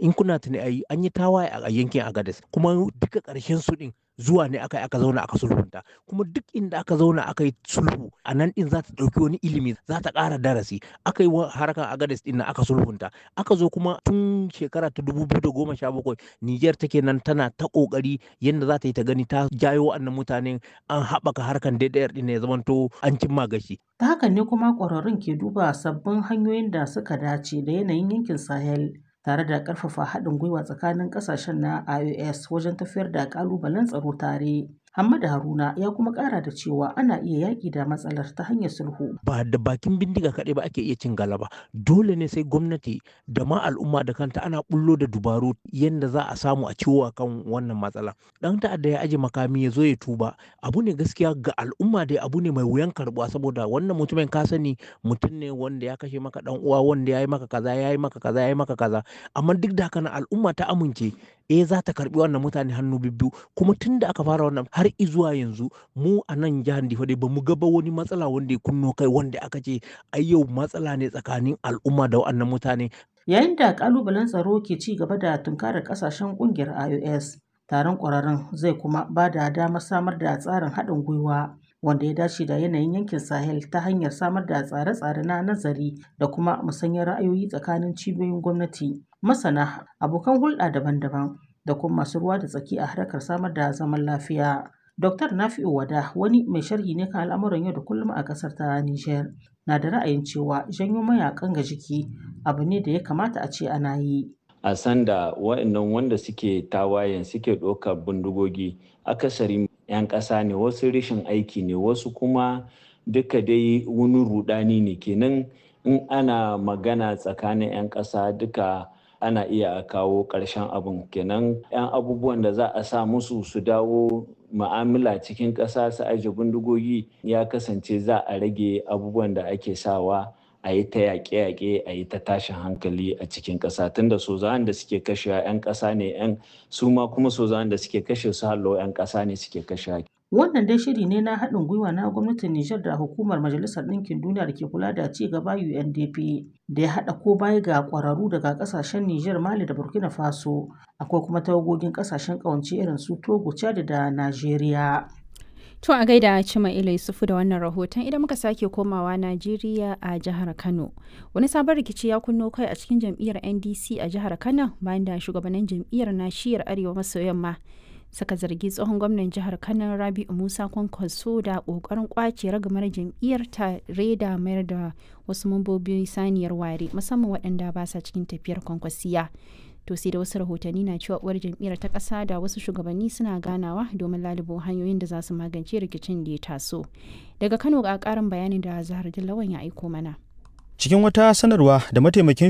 in kuna tuni ayi an yi tawaye a yankin Agadez kuma duka ƙarshen su din zuwa ne aka aka zauna aka sulhunta kuma duk inda aka zauna aka yi sulhu a nan din za ta ɗauki wani ilimi za ta ƙara darasi aka yi harkar Agadez din aka sulhunta aka zo kuma tun shekara ta dubu biyu da goma sha bakwai Nijar take nan tana ta ƙoƙari yadda za ta yi ta gani ta jayo wa'annan mutanen an haɓaka harkar DDR din ya zamanto an cimma gashi. Ta hakan ne kuma ƙwararrun ke duba sabbin hanyoyin da suka dace da yanayin yankin Sahel tare da ƙarfafa haɗin gwiwa tsakanin ƙasashen na IOS wajen tafiyar da ƙalubalen tsaro tare. Hamada Haruna ya kuma ƙara da cewa ana iya yaƙi da matsalar ta hanyar sulhu. Ba da bakin bindiga kaɗai ba ake iya cin galaba. Dole ne sai gwamnati da ma al'umma da kanta ana bullo da dubaru yadda za a samu a ciwo kan wannan matsala. Ɗan ta'adda ya aje makami ya zo ya tuba. Abu ne gaskiya ga al'umma dai abu ne mai wuyan karɓuwa saboda wannan mutumin ka sani mutum ne wanda ya kashe maka ɗan uwa wanda ya yi maka kaza ya yi maka kaza ya yi maka kaza. Amma duk da haka al'umma ta amince eh za ta karbi wannan mutane hannu bibbiyu kuma tun da aka fara wannan har izuwa yanzu mu a nan jihar Difa dai bamu ga ba wani matsala wanda ya kunno kai wanda aka ce ai yau matsala ne tsakanin al'umma da wannan mutane Yayin da kalubalen tsaro ke ci gaba da tunkarar kasashen kungiyar IOS taron kwararren zai kuma ba da damar samar da tsarin haɗin gwiwa wanda ya dace da yanayin yankin Sahel ta hanyar samar da tsare-tsare na nazari da kuma musanyar ra'ayoyi tsakanin cibiyoyin gwamnati, masana, abokan hulɗa daban-daban da kuma masu ruwa da tsaki a harkar samar da zaman lafiya. Dr. Nafi'u Wada wani mai sharhi ne kan al'amuran yau da kullum a ƙasar ta Nijar na da ra'ayin cewa janyo mayakan ga jiki abu ne da ya kamata a ce ana yi. a sanda wa'annan wanda suke tawayen suke ɗaukar bindigogi akasari 'yan ƙasa ne wasu rashin aiki ne wasu kuma duka dai wani rudani ne kenan in ana magana tsakanin 'yan ƙasa duka ana iya kawo ƙarshen abin kenan 'yan abubuwan da za a sa musu su dawo ma'amala cikin ƙasa su aje bindigogi ya kasance za a rage abubuwan da ake sawa a yi ta yaƙe-yaƙe a yi ta tashin hankali a cikin ƙasa tunda sozawan da suke kashe 'yan ƙasa ne 'yan su ma kuma sozawan da suke kashe su hallo 'yan ƙasa ne suke kashe Wannan dai shiri ne na haɗin gwiwa na gwamnatin Nijar da hukumar Majalisar Ɗinkin Duniya da ke kula da ci gaba UNDP da ya haɗa ko baya ga ƙwararru daga ƙasashen Nijar, Mali da Burkina Faso. Akwai kuma tawagogin ƙasashen ƙawance irin su Togo, Chad da Najeriya. To a gaida Cima Ila Yusufu da wannan rahoton idan muka sake komawa Najeriya a jihar Kano. Wani sabon rikici ya kunno kai a cikin jam'iyyar NDC a jihar Kano bayan da shugabannin jam'iyyar na shiyar Arewa maso yamma suka zargi tsohon gwamnan jihar Kano Rabi'u Musa Kwankwaso da kokarin kwace ragamar jam'iyyar tare da mayar da wasu mambobi saniyar ware musamman waɗanda ba sa cikin tafiyar kwankwasiya. to sai da wasu rahotanni na cewa uwar jam'iyyar ta ƙasa da wasu shugabanni suna ganawa domin lalubo hanyoyin da za su magance rikicin da ya taso daga kano ga ƙarin bayanin da zahar dillawan ya aiko mana cikin wata sanarwa da mataimakin